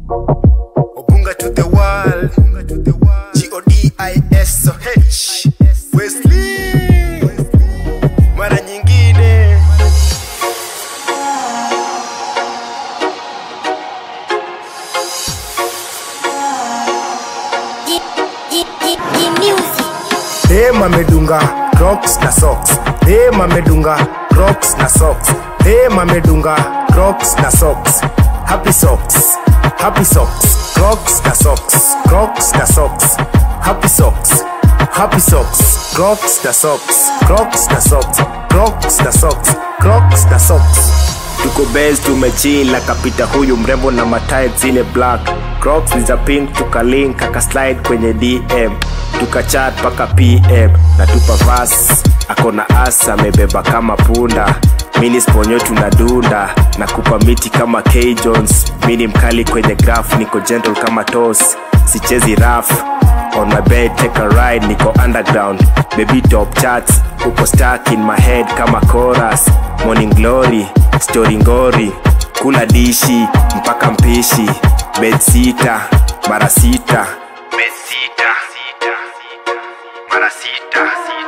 Obunga to the world. G-O-D-I-S-O-H. Wesley. Mara nyingine. Dem amedunga crocs na socks. Dem amedunga crocs na socks. Dem amedunga crocs na socks. Happy socks. Happy socks. Crocs na socks. Crocs na socks. Happy socks. Happy socks. Crocs na socks. Crocs na socks. Crocs na socks. Crocs na socks. tuko base tumechill akapita huyu mrembo na matae zile black crocs ni za pink tukalink akaslide kwenye dm tukachat paka pm na tupa vas akona as amebeba kama punda mini sponyo tunadunda na kupa miti kama k jones mini mkali kwenye graph niko gentle kama tos sichezi raf on my bed take a ride niko underground baby top charts uko stuck in my head kama chorus morning glory story ngori kula dishi mpaka mpishi bed sita mara sita bed sita mara sita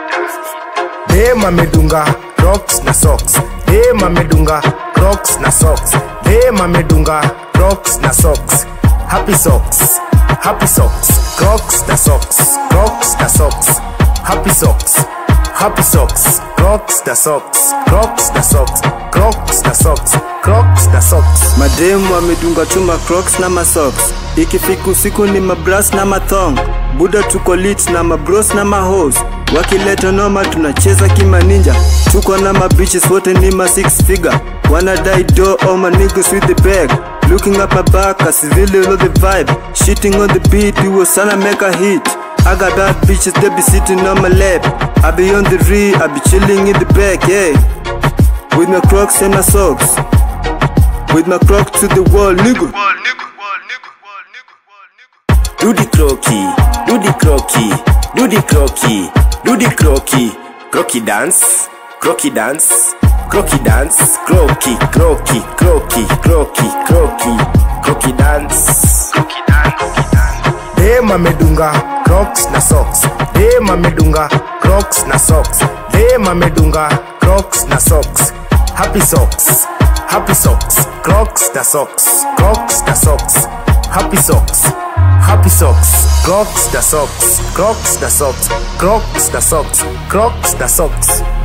dem amedunga crocs na socks dem amedunga crocs na socks dem amedunga crocs na socks happy socks happy socks crocs na socks crocs na socks happy socks happy socks crocs na socks crocs na socks crocs na socks crocs na socks mademu wamedunga tu macrocs na masocks ikifika usiku ni mabras na mathong buda tuko lit na mabros na mahos wakileta noma tunacheza kimaninja tuko na mabiches wote ni ma six figure wanadai do all my niggas with the bag looking up my back I really know the vibe shitting on the beat we was tryna make a hit I got bad bitches they be sitting on my lap I be on the re I be chilling in the back yeah with my crocs and my socks with my crocs to the wall nigga do the crocky, do the crocky, do the crocky, do the crocky, crocky dance, crocky dance, crocky dance, crocky, crocky, crocky, crocky, crocky, crocky dance, crocky dance. Dem amedunga crocs na socks. Dem amedunga crocs na socks. Dem amedunga crocs na socks. Happy socks, happy socks, crocs na socks, crocs na socks. Happy socks, happy socks, crocs na socks, crocs na socks, crocs na socks, crocs na socks.